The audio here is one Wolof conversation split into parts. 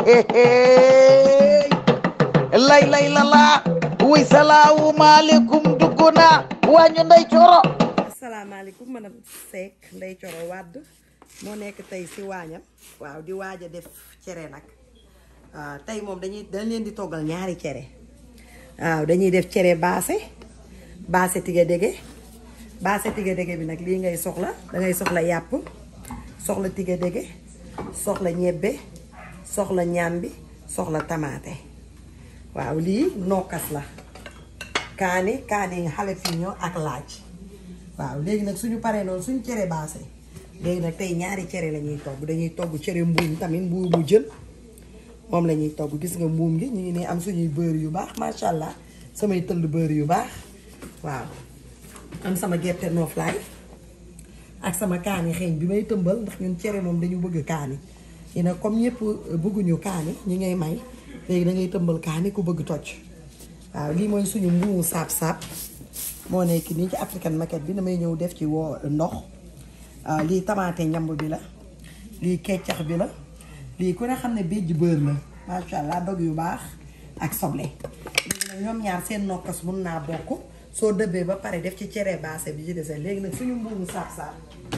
lay lay la laa wuy salaamu maaleykum dugg naa wàññu nday coro asalaamaaleykum madame Seck Ndeye Coro Wade moo nekk tey si waañam waaw di waaj a def cere nag waaw tey moom dañuy dañ leen di toggal ñaari cere waaw dañuy def cere baase baase tige dege baase tige dege bi nag lii ngay soxla dangay soxla yàpp soxla tige dege soxla ñebbe soxla ñambi soxla tamaate waaw lii nokkas la kaani kaani jalapeno ak laaj waaw léegi nag suñu paree noonu suñu cere baase léegi nag tey ñaari cere la ñuy togg dañuy togg cere mbuum tamit mbuumu jën moom la ñuy togg gis nga mbuum gi ñu ngi ne am suñuy beurre yu baax macha allah samay tëll beurre yu baax waaw am sama gerte nooflaay ak sama kaani xeeñ bi may tëmbal ndax ñun cere moom dañu bëgg kaani yi nag comme ñëpp bëgguñu kaani ñi ngay may léegi da ngay tëmbal kaani ku bëgg toj waaw lii mooy suñu mbuumu saab-saab moo nekk nii ci African market bi damay ñëw def ci woo ndox lii tamaate ñamb bi la lii keccax bi la lii ku ne xam ne béjj bër la macha allah dog yu baax ak soble léegi nag ñoom ñaar seen nokkas mun naa bokk soo dëbbee ba pare def ci cere baase bi ci dese léegi nag suñu mbuumu saab-saab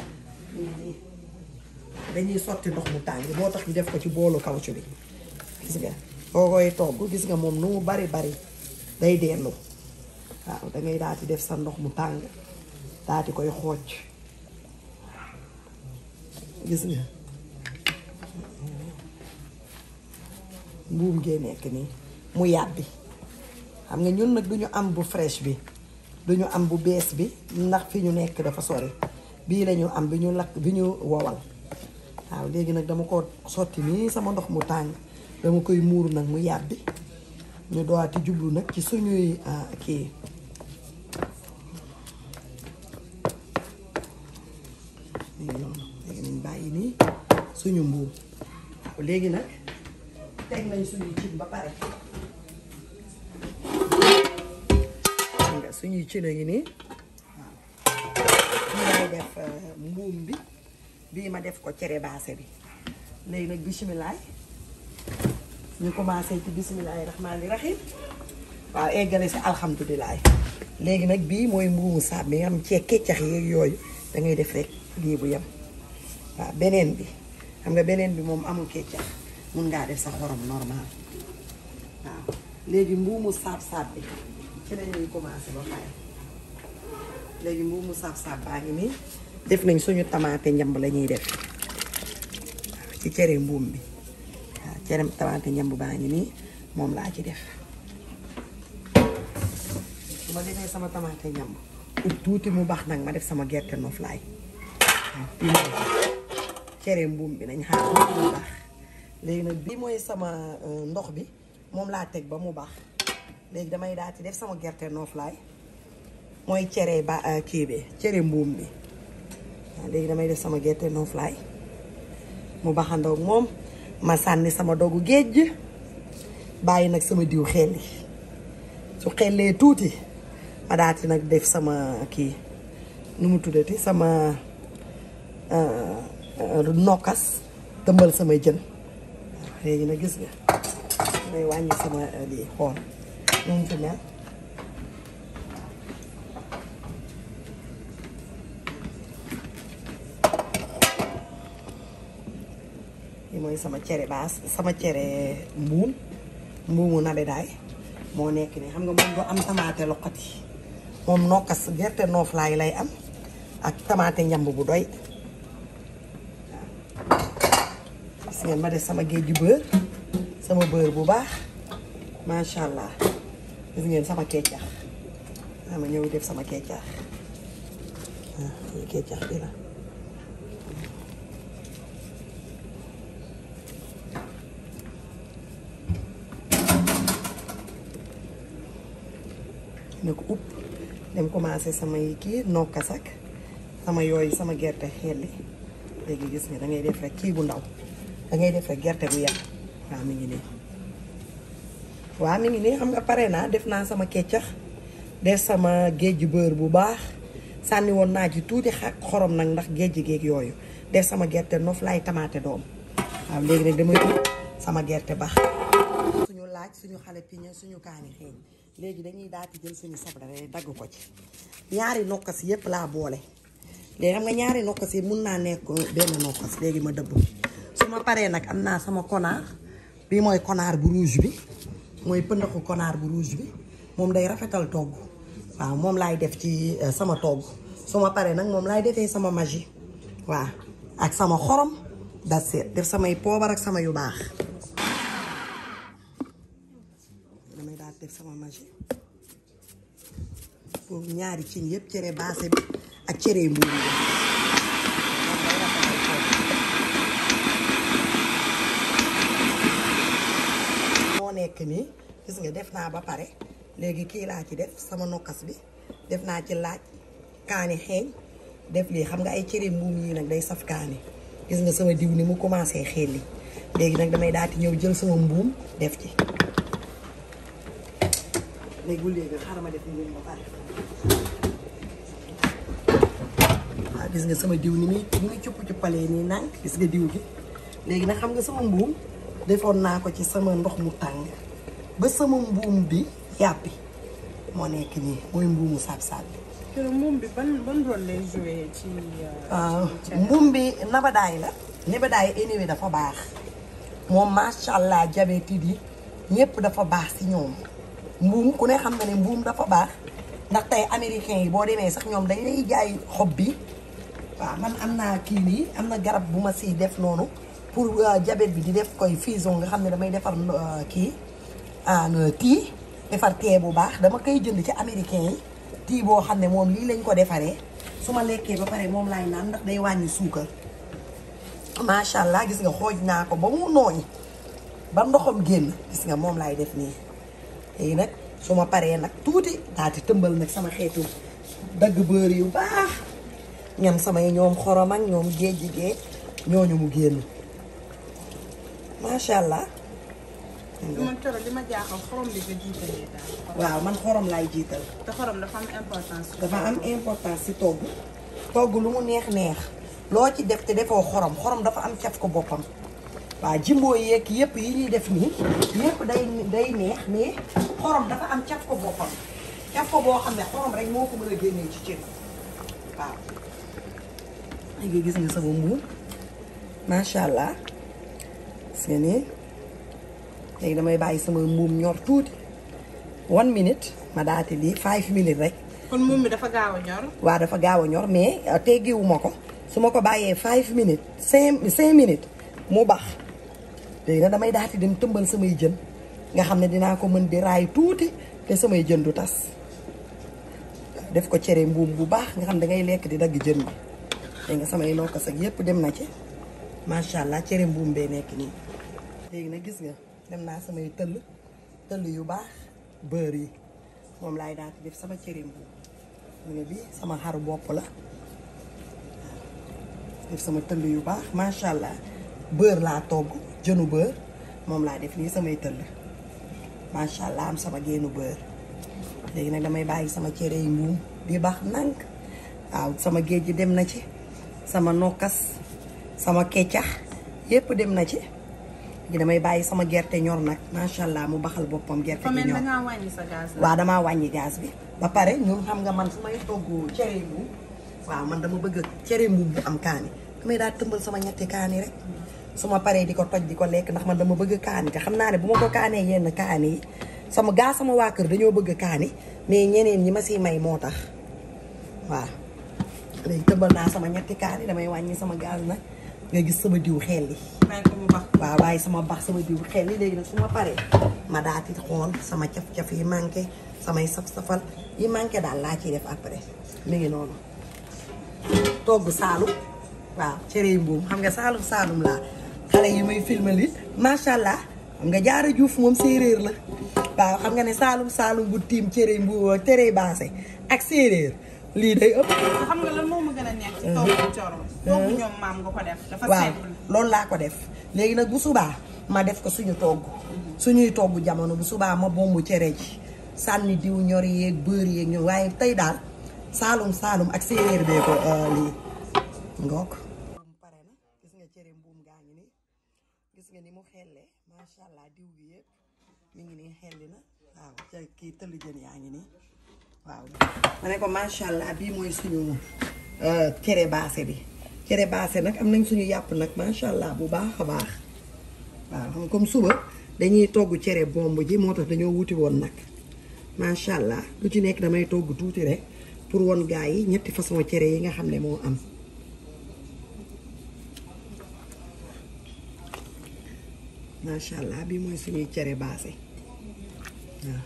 dañuy sotti ndox mu tàng moo tax ñu def ko ci boolu kawcu bi gis nga boo koy togg gis nga moom nu mu bari bari day dellu waaw dangay daal di def sa ndox mu tàng daal di koy xooj gis nga mbuum gee nekk nii mu yàbbi xam nga ñun nag duñu am bu fresh bi duñu am bu bees bi ndax fi ñu nekk dafa sori bii lañu am bi ñu lakk bi ñu wowal waaw léegi nag dama ko sotti nii sama ndox mu tàng dama koy muur nag mu yàbbi ñu dooti jublu nag ci suñuy kii léegi noonu léegi nañ bàyyi nii suñu mbuum waaw léegi nag teg nañ suñuy cin ba pare nga suñuy cin a ngi nii waaw lay def mbuum bi bii ma def ko cere baase bi léegi nag bisimilaay ñu commencé ci bisimilahi rahmaani rahim waaw eggale si alhamdulilah léegi nag bii mooy mbuumu saab bi nga xam cee keccax yeeg yooyu da ngay def rek lii bu yem waaw beneen bi xam nga beneen bi moom amul keccax mun ngaa def sa xorom normal waaw léegi mbuumu saab saab bi ci la ñuy commencé ba pare léegi mbuumu saab saab baa ngi nii def nañ suñu tamaate njamb la ñuy def waaw ci cere mbuum bi waaw cere tamaate njamb baa ngi nii moom laa ci def su ma defee sama tamaate njamb ut tuuti mu baax nag ma def sama gerte noflaay waaw bii mooy cere mbuum bi nañ xaar tuuti mu baax léegi nag bii mooy sama ndox bi moom laa teg ba mu baax léegi damay daal di def sama gerte noflaay mooy cere ba kii bi cere mbuum bi waaw léegi damay def sama gerte noflaay mu baxandoog moom ma sànni sama dogu géej bàyyi nag sama diw xelli su xellee tuuti ma daati nag def sama kii nu mu tuddati sama nokkas tëmbal sama jën waaw léegi nag gis nga may wàññi sama lii xool nu mu fi mel li mooy sama cere baas sama cere mbuum mbuumu nabedaay moo nekk nii xam nga moom du am tamaate loqati moom nokkas gerte nooflaay lay am ak tamaate njamb bu doy waaw gis ngeen ma def sama géej ju bër sama bër bu baax macha allah gis ngeen sama keccax ma ñëw def sama keccax waaw keccax bi la ne ko upp dem commencé samay kii nokkas ak sama yooyu sama gerte xelli léegi gis nga da ngay def rek kii bu ndaw da ngay def rek gerte bu yàq waaw mi ngi nii waaw mi ngi nii xam nga pare naa def naa sama keccax def sama géej bër bu baax sànni woon naa ci tuuti xak xorom nag ndax géej géeg yooyu def sama gerte nof laay tamaate doom waaw léegi nag damay ut sama gerte baax suñu laaj suñu xale piñe suñu kaani xeeñ léegi dañuy daal di jël suñu soble rek dagg ko ci ñaari nokkas yépp laa boole léegi xam nga ñaari nokkas yi mun naa nekk benn nokkas léegi ma dëbb su ma paree nag am naa sama konaar bii mooy konaar bu rouge bi mooy pëndaxu konaar bu rouge bi moom day rafetal togg waaw moom laay def ci euh, sama togg su ma paree nag moom laay defee sama magie waaw ak sama xorom da seet def samay poobar ak sama yu baax damay daal def sama magie pour ñaari cin yëpp cere baase bi ak cere mbuur bi moo nekk nii gis nga def naa ba pare léegi kii laa ci def sama nokkas bi def naa ci laaj kaani xeeñ def lii xam nga ay cere mbuum yii nag day saf kaani gis nga sama diw ni mu commencé xelli léegi nag damay daal di ñëw jël sama mbuum def ci léegi bu léegi xaaral ma def mbuum ba pare waaw gis nga sama diw ni muy ni muy cupp cuppalee nii nànk gis nga diw gi léegi nag xam nga sama mbuum defoon naa ko ci sama ndox mu tàng ba sama mbuum bi yàppi moo nekk nii mooy mbuumu saab-saab bi kër moom bi ban ban rôle lay joué ci. waaw mbuum bi nabadaay la nabadaay anyway dafa baax moom macha allah diabétique yi ñëpp dafa baax si ñoom mbuum ku ne xam na ne mbuum dafa baax ndax tey américain yi boo demee sax ñoom dañ lay jaay xob bi waaw man am naa kii nii am na garab bu ma siy def noonu pour diabète bi di def koy fusion nga xam ne damay defar kii en tii defar tee bu baax dama koy jënd ci américain yi tii boo xam ne moom lii lañ ko defaree su ma lekkee ba pare moom laay naan ndax day wàññi suukar macha allah gis nga xooj naa ko ba mu nooy ba ndoxam génn gis nga moom laay def nii léegi nag su ma paree nag tuuti daati tëmbal nag sama xeetu dagg bër yu baax ñam samay ñoom xorom ak ñoom géej gi géej ñooñu mu génn macha allah. man coro li ma jaaxal xorom bi nga jiitalee daal. waaw man xorom laay jiital. te xorom dafa am importance. dafa am importance ci togg togg lu mu neex neex loo ci def te defoo xorom xorom dafa am caf ko boppam waaw jimboo yeeg yëpp yi ñuy def nii yëpp day day neex mais xorom dafa am caf ko boppam caf ko boo xam ne xorom rek moo ko mën a génnee ci cin waaw léegi gis nga sama mbuum macha allah gis nga nii léegi damay bàyyi sama mbuum ñor tuuti one minute ma daati lii five minutes rek kon moom mi dafa gaaw a ñor. waaw dafa gaaw a ñor mais teggiwuma ko su ma ko bàyyee five minutes cinq cinq minutes mu baax léegi nag damay daati dem tëmbal samay jën nga xam ne dinaa ko mën di raay tuuti te samay jën du tas def ko cere mbuum bu baax nga xam da ngay lekk di dagg jën bi dégg nga samay nokkas ak yépp dem na ci macha allah cere mbuum bee nekk nii léegi nag gis nga dem naa samay tëll tëll yu baax beurre yi moom laay daal di def sama cere mbuum nga bi sama xaru bopp la def sama tëll yu baax macha allah beurre laa togg jënu beurre moom laa def nii samay tëll macha allah am sama génnu beurre léegi nag damay bàyyi sama cere yi mbuum di baax nànk waaw sama géej gi dem na ci sama nokkas sama keccax yépp dem na ci léegi damay bàyyi sama gerte ñor nag macha allah mu baxal boppam gerte fa gi mel ñor da ngaa wàññi sa gaz la. waaw damaa wàññi gaz bi ba pare ñun xam nga man su may togg cere mbuum waaw man dama bëgg cere mbuum bu am kaani damay daal tëmbal sama ñetti kaani rek su ma paree di ko toj di ko lekk ndax man dama bëgg kaani te xam naa ne bu ma ko kaanee yenn kaani yi sama gaa sama waa kër dañoo bëgg kaani mais ñeneen ñi ma siy may moo tax waaw léegi tëmbal naa sama ñetti kaani damay wàññi sama gaz nag nga gis sama diw xel li bàyyi ko mu baax. waaw waaye sama bax sama diw xel li léegi nag su ma paree ma daati xool sama caf-caf yi manqué samay saf-safal yi manqué daal laa ciy def après mi ngi noonu togg saalum waaw cere mbuum xam nga saalum saalum laa xale yi may filma li macha allah xam nga jaara juuf moom séeréer la waaw xam nga ne saalum saalum bu tiim cere mbuum cere baase ak séeréer lii day ëpp te xam nga lan moo ma gën a neex ci togg coro. togg ñoom maam nga ko def. dafa waaw simple. loolu laa ko def léegi nag bu subaa ma def ko suñu togg suñuy togg jamono bu subaa ma bombu cere ji sànni diw ñor yeeg beurre yeeg ñor waaye tey daal saalum saalum ak séeréer bee ko euh, lii ngook pare na gis nga cere mbuum gaa ngi nii gis nga ni mu xellee diw gi yëpp mi ngi nii xelli na waaw ca kii tëlli jën yaa ngi nii waaw ma ne ko macha allah bii mooy suñu cere baase bi cere baase nag am nañ suñu yàpp nag macha allah bu baax a baax waaw xam comme suba dañuy togg cere bomb ji moo tax dañoo wuti woon nag macha allah lu ci nekk damay togg tuuti rek pour won gaa yi ñetti façon cere yi nga xam ne moo am macha allah bii mooy suñuy cere baase waaw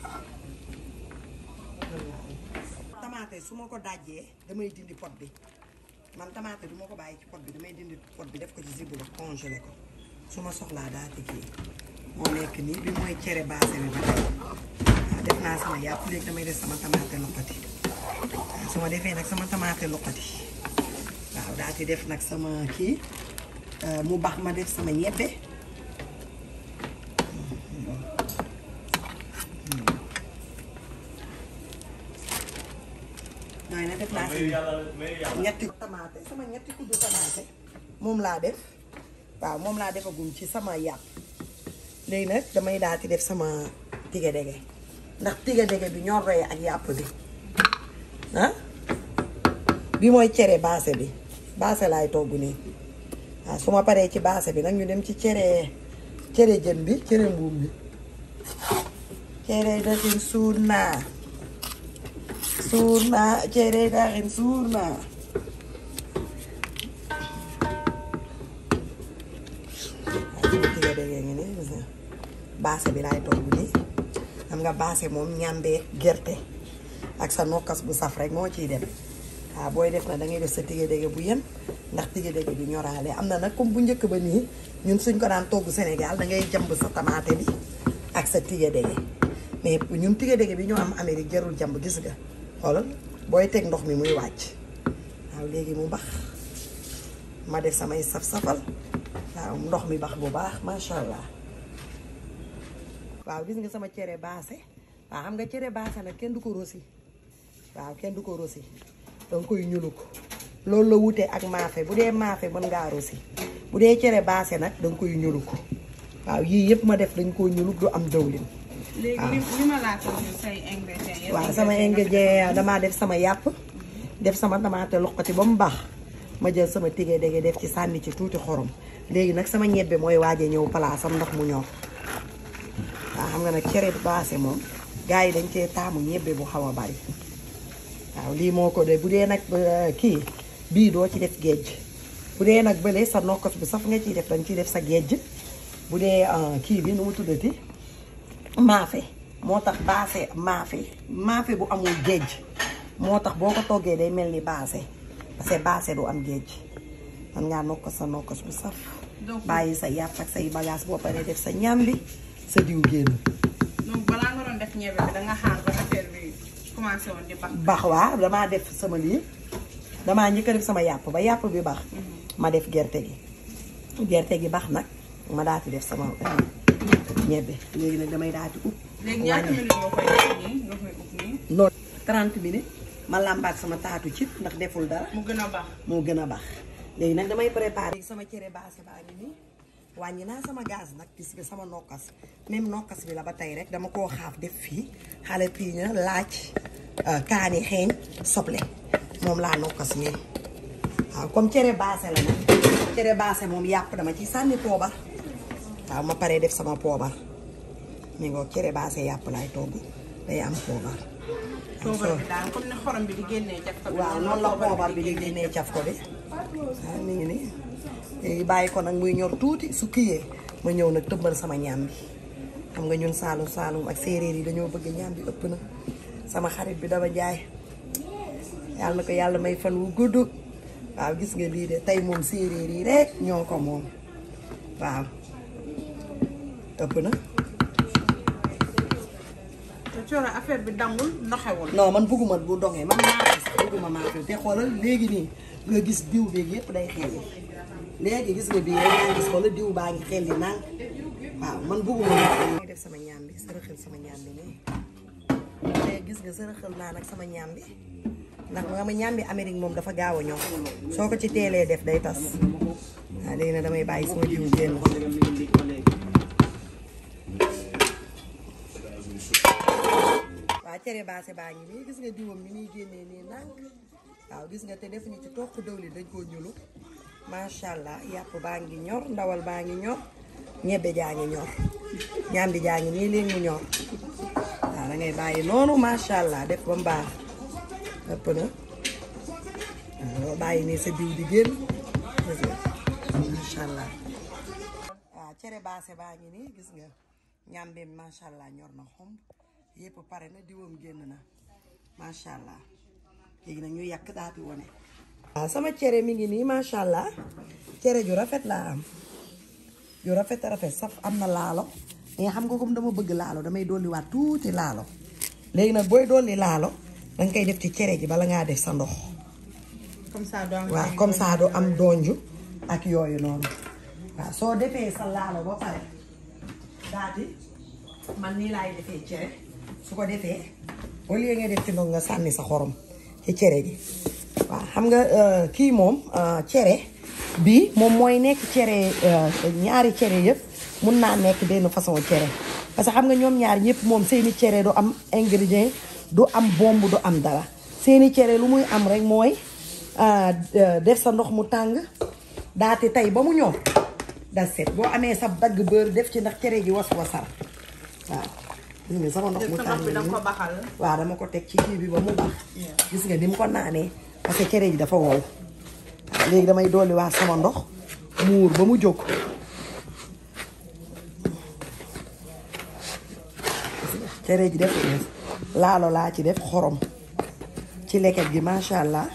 tamaate su ma ko dajjee damay dindi pot bi man tamaate du ma ko bàyyi ci pot bi damay dindi pot bi def ko ci zibu ba congelé ko su ma soxlaa daa ci kii moo nekk nii bi mooy cere baase bi ba tey waaw def naa sama yàpp léegi damay def sama tamaate loqati waaw su ma defee nag sama tamaate loqati waaw daa ci def nag sama kii mu baax ma def sama ñebbe nooy na def naa si ñetti tamaate sama ñetti kuddu tamaate moom laa def waaw moom laa defagum ci sama yàpp léegi nag damay daal di def sama tige dege ndax tige dege bi ñor roye ak yàpp bi ah bi mooy cere baase bi baase laay togg nii waaw su ma paree ci baase bi nag ñu dem ci cere cere jën bi cere mbuum bi cere daxin suur naa suur naa cere daxin suur naa baase bi laay togg nii xam nga baase moom ñàmbee gerte ak sa nokkas bu saf rek moo ciy dem waaw booy def na da ngay def sa tige dege bu yem ndax tige dege bi ñoraale am na nag comme bu njëkk ba nii ñun suñ ko daan togg Sénégal da ngay jàmb sa tamaate bi ak sa tige dege mais ñun tige dege bi ñoo am Amérique jarul jàmb gis nga xoolal booy teg ndox mi muy wàcc waaw léegi mu bax ma def samay saf-safal waaw ndox mi bax bu baax macha allah. waaw gis nga sama cere baase waaw xam nga cere baase nag kenn du ko rosi waaw kenn du ko rosi danga koy ñuluk loolu la wutee ak maafe bu dee maafe mën ngaa rosi bu dee cere baase nag danga koy ñuluk waaw yii yëpp ma def dañ koo ñuluk du am dawlin léegi li li ma laata ñu say ingrédients yëpp. waaw sama ingrédient damaa def sama yàpp def sama tamaate loqati ba mu baax ma jël sama tige dege def ci sànni ci tuuti xorom léegi nag sama ñebbe mooy waaje ñëw palaasam ndax mu ñor waaw xam nga nag cere baase moom gars yi dañ cee taamu ñebbe bu xaw a bari waaw lii moo ko de bu dee nag kii bii doo ci def géej bu dee nag bële sa nokkos bu saf nga ciy def dañ ciy def sa géej bu dee kii bi nu mu tuddati maafe moo tax baase maafe maafe bu amul géej moo tax boo ko toggee day mel ni baase parce que baase du am géej man ngaa nokkos sa nokkos bu saf bàyyi sa yàpp ak say bagage boo paree def sa ñambi sa diw génn donc balaa nga doon def ñebe bi da nga xaar ba affaire bi commencé woon di bax. bax waa damaa def sama lii damaa njëkk a def sama yàpp ba yàpp bi bax ma def gerte gi gerte gi bax nag ma daati def sama ñebbe léegi nag damay daati upp léegi ñaata minutes nga koy def nii nga koy ub nii loolu 30 minutes ma làmbaat sama taatu ci ndax deful dara mu gën a baax. moo gën a baax léegi nag damay préparer sama cere baase baa ngi nii wàññi naa sama gaz nag gis nga sama nokkas même nokkas bi la ba tey rek dama koo xaaf def fii xale piiña laaj kaani xeeñ soble moom laa nokkas nii waaw comme cere baase la nag cere baase moom yàpp dama ci sànni poobar waaw ma paree def sama poobar mi ngoo cere baase yàpp laay togg day am poobar toogal bi daal comme ni xorom bi di génnee caf ko bi. waaw noonu la poobar bi di génnee caf ko bi waaw mi ngi nii léegi bàyyi ko nag muy ñor tuuti su kiyee ma ñëw nag tëmbal sama ñaam bi xam nga ñun saalum saalum ak séeréer yi dañoo bëgg ñaam bi ëpp na sama xarit bi dama jaay yàlla na ko yàlla may fan wu gudd waaw gis nga lii de tey moom séeréer yi rek ñoo ko moom waaw ëpp na te cooro affaire bi dangul ndoxewul. non man bëgguma bu dongee man maa sax bëgguma maa fi te xoolal léegi nii nga gis diw beeg yëpp day xelli léegi gis nga bii rek nga gis xoolal diw baa ngi xelli naan waaw man bëgguma maa def sama ñaam bi sërëxal sama ñaam bi nii léegi gis nga sërëxal naa nag sama ñaam bi ndax nga ma ñaam bi Amérique moom dafa gaaw a ñor soo ko ci teelee def day tas waaw léegi nag damay bàyyi sama diw génn waaw cere baase baa ngi nii gis nga diwam ni muy génnee nii nànk waaw gis nga te defuñu ci toq dëwlin dañ koo ñulu macha allah yàpp baa ngi ñor ndawal baa ngi ñor ñebbe jaa ngi ñor ñambi jaa ngi nii léegi mu ñor waaw da ngay bàyyi noonu macha allah def ba mu baax ëpp na waaw bàyyi nii sa diw di génn gis nga macha allah waaw cere baase baa ngi nii gis nga ñambeem macha allah ñor na xomb yëpp pare na diwam génn na macha allah léegi nag ñu yàq daati wone waaw sama cere mi ngi nii macha allah cere ju rafet laa am ju rafet a rafet saf am na laalo mais xam nga comme dama bëgg laalo damay dolliwaat tuuti laalo léegi nag booy dolli laalo danga koy def ci cere ji bala ngaa def sa ndox comme ça doo am waaw comme ça du am donju ak yooyu noonu waaw soo defee sa laalo ba pare daati man nii laay defee cere su ko defee au lieu nga def ci ndox nga sànni sa xorom ci cere ji waaw xam nga euh, kii moom euh, cere bi moom mooy nekk cere euh, ñaari cere yëpp mun naa nekk benn façon cere parce que xam nga ñoom ñaar ñëpp moom seeni cere du am ingrédient du am bomb du am dara seeni cere lu muy am rek mooy def sa ndox mu tàng daati tey ba mu ñor da set boo amee sa dagg beurre def ci ndax cere ji was wasar waaw gis nga sama ndox mu sa tàng ndox bi danga nii. ko baxal waaw dama ko teg ci kii bi ba mu baax gis nga ni mu ko naanee parce que cere ji dafa wow waaw léegi damay dolli waat sama ndox muur ba mu jóg gis nga cere ji def laalo laa ci def xorom ci leket gi macha allah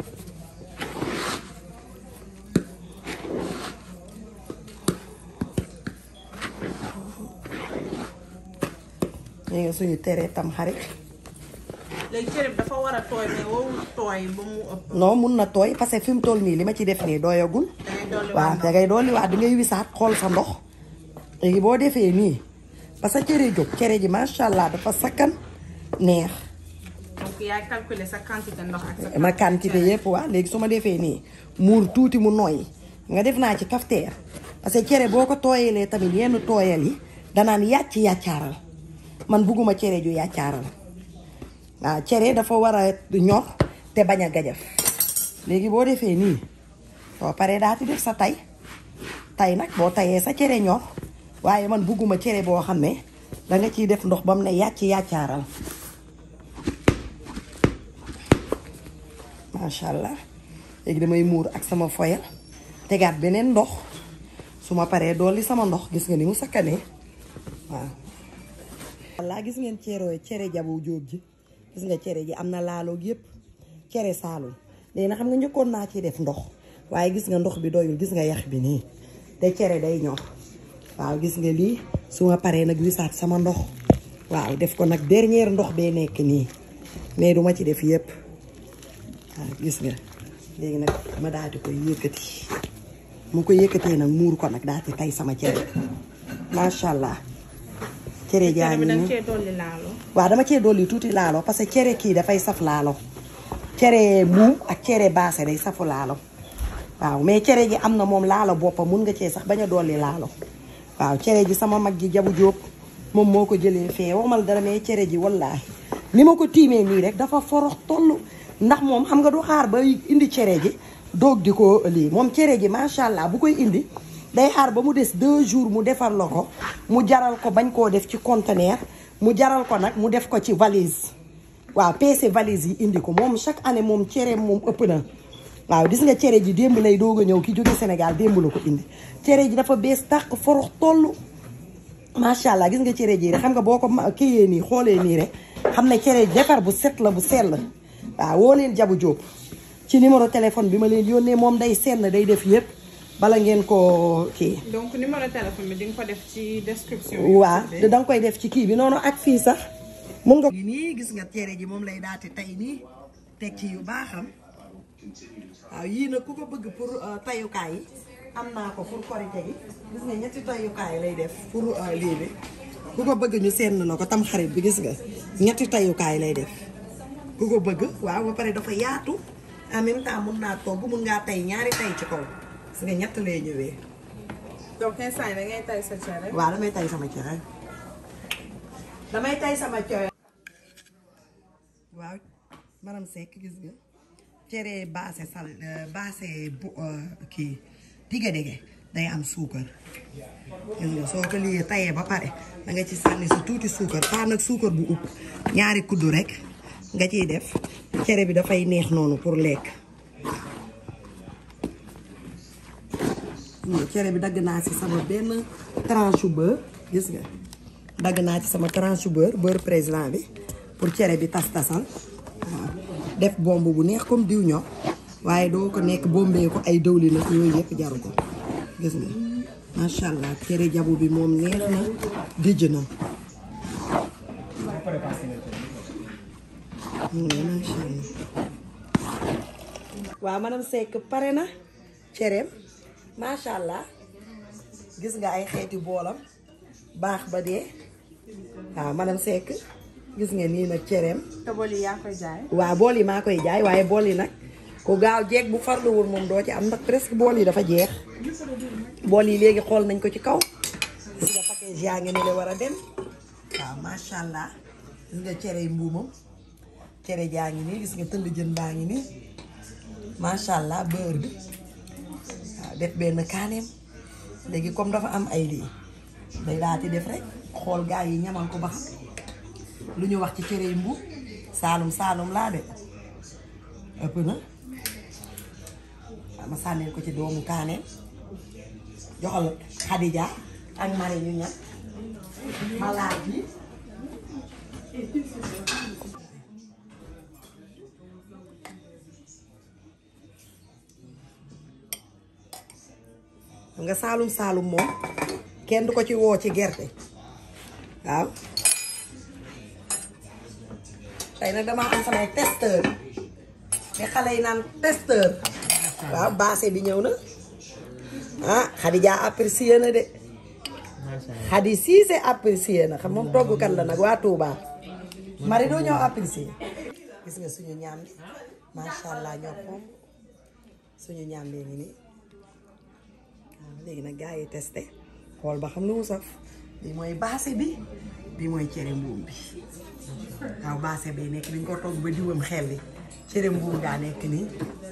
léegi suñu teree tam xarit léegi cere bi dafa war a tooy mais wowul tooy ba mu ëpp non mun na tooy parce que fi mu toll nii li ma ci def nii doyagul dangay dolli waaw da ngay dolli waat di ngay wisaat xool sa ndox léegi boo defee nii parce que cere jóg cere ji macha allah dafa sakkan neex donc yaay calculer sa quantité ndox ak sa ma quantité yëpp waa léegi su ma defee nii muur tuuti mu nooy nga def naa ci cafetière parce que cere boo ko tooyalee tamit yenn tooyal yi danaan yàcc yàccaaral man bugguma cere ju yàccaaral waaw cere dafa war a ñor te bañ a gajaf léegi boo defee nii soo paree daa ti def sa tay tay nag boo tayee sa cere ñor waaye man bugguma cere boo xam ne danga ciy def ndox ba mu ne yàcc yàccaaral macha allah léegi damay muur ak sama foyal tegaat beneen ndox su ma paree dolli sama ndox gis nga ni mu sakkanee waaw. walla gis ngeen cere cere jabu jóob ji gis nga cere ji am na laaloog yëpp cere saalum léegi nag xam nga njëkkoon naa ci def ndox waaye gis nga ndox bi doyul gis nga yax bi nii te cere day ñor waaw gis nga lii su ma paree nag wisaat sama ndox waaw def ko nag dernier ndox bee nekk nii mais duma ci def yëpp. waaw gis nga léegi nag ma daal di koy yëkkati mu ko yëkkatee nag muur ko nag daal di tay sama cere macha allah cere jaa cere bi ngi danga nii cee dolli laalo waaw dama cee dolli tuuti laalo parce que cere kii dafay saf laalo cere muum ak cere baase day safu laalo waaw mais cere ji am na moom laalo boppam mun nga cee sax bañ a dolli laalo waaw cere ji sama mag ji jabu jóob moom moo ko jëlee fee waxmal dara mais cere ji wallaahi ni ma ko tiimee nii rek dafa forox toll ndax moom xam nga du xaar ba indi cere ji doog di ko lii moom cere ji macha allah bu koy indi day xaar ba mu des deux jours mu defar la ko mu jaral ko bañ koo def ci conteneur mu jaral ko nag mu def ko ci valise waaw peese valise yi indi ko moom chaque année moom cere moom ëpp na waaw gis nga cere ji démb lay doog a ñëw ki jóge Sénégal démb la ko indi cere ji dafa bees tàq forox toll macha allah gis nga cere ji rek xam nga boo ko ma- kiyee nii xoolee nii rek xam ne cere ji defar bu set la bu sell waaw woo leen jabu jóob ci numéro téléphone bi ma leen yónnee moom day sell day def yëpp bala ngeen ko kii donc numéro téléphone bi di nga ko def ci description waa da nga koy def ci kii bi noonu ak fii sax mun nga nii gis nga cere ji moom lay daati tey nii teg ci yu baaxam waaw yii nag ku ko bëgg pour tayukaay yi am naa ko pour korite gi gis nga ñetti tayukaay lay def pour lii bi ku ko bëgg ñu seen na ko tam xarit bi gis nga ñetti tayukaay lay def ku ko bëgg waaw ba pare dafa yaatu en même temps mun naa togg mun ngaa tay ñaari tay ci kaw gis nga ñett lay ñëwee donc instant yi da ngay tay sa cere waaw damay tay sama cere damay tay sama coy waaw maram Seck gis nga cere baase sal baase bu kii dige dige day am suukar gis nga soo ko liyee tayee ba pare da nga ci sànni si tuuti suukar pas nag suukar bu upp ñaari kuddu rek nga ciy def cere bi dafay neex noonu pour lekk nga cere bi dagg naa ci sama benn tranche beurre gis nga dagg naa ci sama tranche beurre beurre président bi pour cere bi tas tasal waaw def bomb bu neex comme diw ñor waaye doo ko nekk bombee ko ay dëwlin nag yooyu yëpp jaru ko gis nga macha allah cere jabu bi moom neex na dijj na macha allah waaw madame Seck pare na cereem macha allah gis nga ay xeeti boolam baax ba dee waaw madame Seck gis nga nii nag cereem te bool yi yaa koy jaay. waaw bool yi maa koy jaay waaye bool yi nag ku gaaw jeeg bu farluwul moom doo ci am ndax presque bool yi dafa jeex bool yi léegi xool nañ ko ci kaw gis nga package yaa ngi ne la war a dem waaw macha allah gis nga cere mbuumam cere jaa ngi nii gis nga tëll jën baa ngi nii macha allah beurre bi waaw def benn kaaneem léegi comme dafa am ay lii day daati def rek xool gaa yi ñamal ko ba xam lu ñu wax ci cere yi mbuum saalum saalum laa de ëpp na waaw ma sànnil ko ci doomu kaaneem joxal Xadija ak mari ñu ñam ma laaj bi xam nga saalum saalum moom kenn du ko ci woo ci gerte waaw tey nag damaa am samay testeur te xale yi naan testeur waaw baase bi ñëw na ah Xadija apprécié na de Xadi Siise apprécié na xam moom toggukat la nag waa Touba mari doo ñëw apprécié gis nga suñu ñaam bi macha allah ñoo pom suñu ñaam bee ngi nii waaw léegi nag gars yi testé xool ba xam lu mu saf bi mooy baase bi bi mooy cere mbuum bi waaw baase bi nekk dañ ko togg ba diwam xel li cere mbuum gaa nekk nii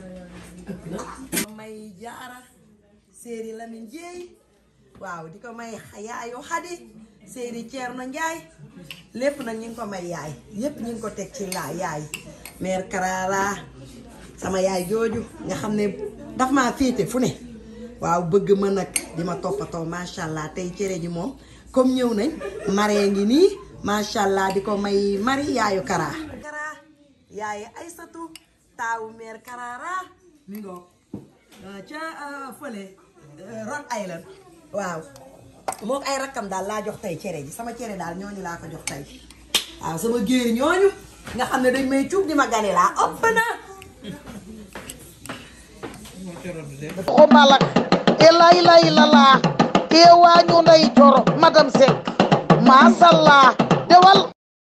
may jaara séeri Lamin Jeey waaw di ko may yaayu Xadi séeri Ceerno Njaay lépp nag ñu ngi ko may yaay yépp ñu ngi ko teg ci laa yaay mère Karara sama yaay jooju nga xam ne daf maa féete fu ne waaw bëgg ma nag di ma toppatoo macha allah tey cere ji moom comme ñëw nañ maree ngi nii macha allah di ko may mari yaayu Kara. Kara yaayu Aysatu taawu mère Karara mi ngoo ca fële Rhode Island waaw moom ay rakkam daal laa jox tey cere ji sama cere daal ñooñu laa ko jox tey waaw sama géer ñooñu nga xam ne dañ may cuub di ma gane laa ëpp na xumalak e lay lay lala e wañu nday coro madame Seck masallah dewal